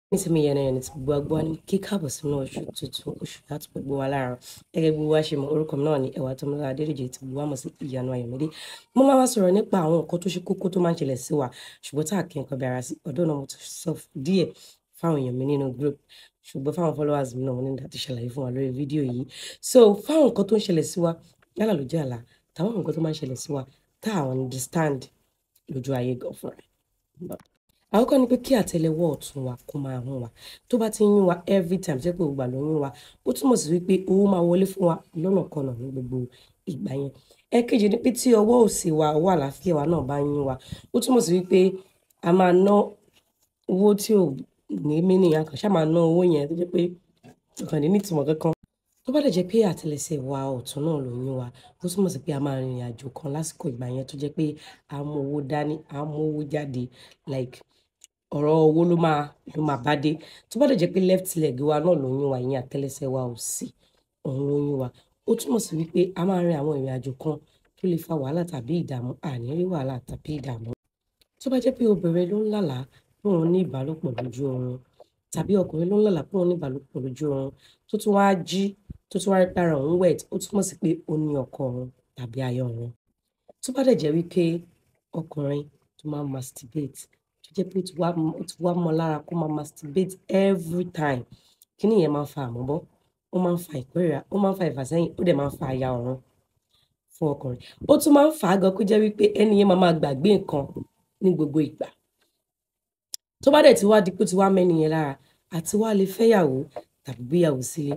nísìnyí yẹn náà ní ti gbogbo agbó wa ní kí káàbọ̀ sínú oṣù tuntun oṣù láti gbogbo wa lára gẹ́gẹ́ bí wá ṣe mọ orúkọ mi náà ní ẹwà tọmọlá adédèjì tí gbogbo wa mọ̀ sí ìyanu ayọ̀mídé mo máa wá sọ̀rọ̀ nípa àwọn nǹkan tó ṣe kókó tó máa ń ṣẹlẹ̀ sí wa ṣùgbọ́n tá a kì í nǹkan bí ara sí ọ̀dọ́ náà mo ti sọ díẹ̀ fáwọn èèyàn mi nínú group ṣùgbọ́n fáwọn followers mi náà mo ní láti ṣàlàyé fún wa lórí fídíò yìí so fáwọn nǹkan tó ń ṣẹlẹ̀ sí wa yálà lójú àlá táwọn nǹkan tó máa ń ṣẹlẹ̀ sí wa tá a understand lójú ayé gan fúnra ẹ̀ àkọ́kọ́ ni pé kí àtẹ́lẹwọ́ ọ̀tún wa kó máa hún wa tó bá ti ń yún wa every time tó yẹ pé gbogbo àlọ́ yún wa ó túmọ̀ sí wípé owó máa wọlé fún wa lọ́nà kọnà ní gbogbo ìgbà yẹn ẹ̀kejì ni pé tí ọwọ́ òsì wa ọwọ́ àlàáfíà wa náà bá ń yún wa ó túmọ̀ sí wípé a máa ná owó tí ò ní mínì a kàn ṣáà máa ná owó yẹn tó jẹ́ pé kàn ní nítumọ̀ kankan tó bá dẹ̀ jẹ́ pé àtẹ́lẹsẹ̀ wa ọ̀tún náà ló yún wa ó túmọ̀ sí pé a máa rìnrìn àjò kan lásìkò ìgbà yẹn tó jẹ́ pé a mú owó dání a mú owó jáde like ọ̀rọ̀ owó ló máa ló máa bá dé tó bá dẹ̀ jẹ́ pé left leg wa náà ló yún wa ìyẹn àtẹ́lẹsẹ̀ wa òsì òun ló yún wa ó túmọ̀ sí wípé a máa rin àwọn ìrìn àjò kan tó lè fa wàhálà tàbí ìdààmú àní rí wàhálà tàbí ìdààmú tó bá jẹ́ pé obìnrin ló ń lálàá pé òun ní ìbálòpọ̀ lójú oorun tàbí ọkùnrin ló ń lálàá pé òun ní ìbálòpọ̀ lójú oorun tó tún wáá jí tó tún wáá rí para òun wet ó túmọ̀ sí pé ó ní ọkọ òun tàbí aya òun tó bá dẹ̀ jẹ́ wípé ọkùnrin tó máa ń masturbate tó jẹ́ pé ó ti wá mọ́ lára kó máa masturbate every time kí nìyẹn máa ń fa àmọ́bọ́ ó máa ń fa ìkórìíra ó máa ń fa ìfàsẹ́yìn ó dẹ̀ máa ń fa aya ọ̀run fún ọkùnrin ó tún máa ń fà á gan kó jẹ́ wípé ẹni yẹn máa máa gbàgbé nǹkan ní gbogbo ìgbà tó bá dẹ̀ ti wá di pé ó ti wá mẹ́ni yẹn lára àti wá lè fẹ́yàwó tàbí gbéyàwó sílé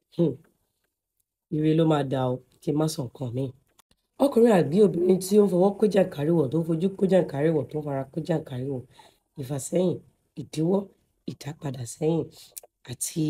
ire ló máa dà ó kí n má sọ nǹkan míì ọkùnrin àbí obìnrin tí ó ń fọwọ́ kó jàǹkáríwọ̀ tó ń fojú kó jàǹkáríwọ̀ tó ń fara kó jàǹkáríwọ̀ ìfàsẹ́yìn ìdíwọ́ ìdápadà sẹ́yìn àti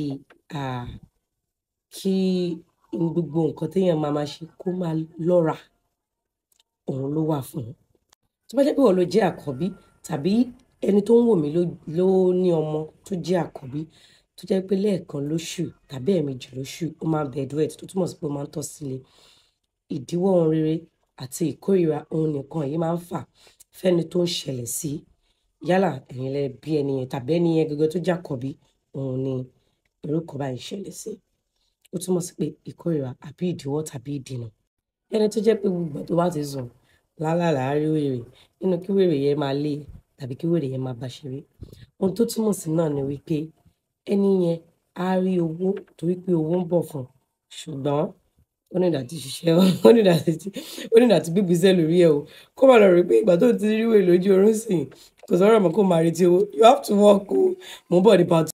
kí gbogbo nǹkan téèyàn máa máa ṣe kó máa lọ́ra òun ló wà fún un tó bá jẹ́ pé wọ́n ló jẹ́ àkọ́bí tàbí ẹni tó ń wò mí ló ní ọmọ tó jẹ́ àkọ́bí tó jẹ́ pé lẹ́ẹ̀kan lóṣù tàbí ẹ̀ẹ̀mejì lóṣù ó máa ń bed wet tó túmọ̀ sí pé ó máa ń tọ̀ sílé ìdíwọ́ ohun rere àti ìkórìíra ohun nìkan yìí máa ń fà fẹ́ni tó ń ṣẹlẹ̀ sí yálà ẹ̀yin lẹ bí ẹni yẹn tàbí ẹni yẹn gẹ́gẹ́ tó jàkọ̀bí òun ni irúkọ báyìí ṣẹlẹ̀ sí ó túmọ̀ sí pé ìkórìíra àbí ìdíwọ́ tàbí ìdènà ẹni tó jẹ́ pé gbogbo tó bá ti sùn lálàlá rí wèrè nínú kí wèrè yẹn máa lé tàbí kí wèrè yẹn máa bá ṣeré ohun tó túmọ̀ sí náà ni wípé ẹni yẹn á rí owó torí pé owó ń bọ̀ fún un ṣùgbọ́n ó ní ìdàtí ṣiṣẹ́ ó ní ìdàtí ó ní ìdàtí bíbí iṣẹ́ lórí ẹ̀ o kó má lọ rí pé ìgbà tó ti rí wèé lójú oorun sìn kò sọ̀rọ̀ mọ́ kó máa retí owó you have to work o mo ń bọ̀ ní part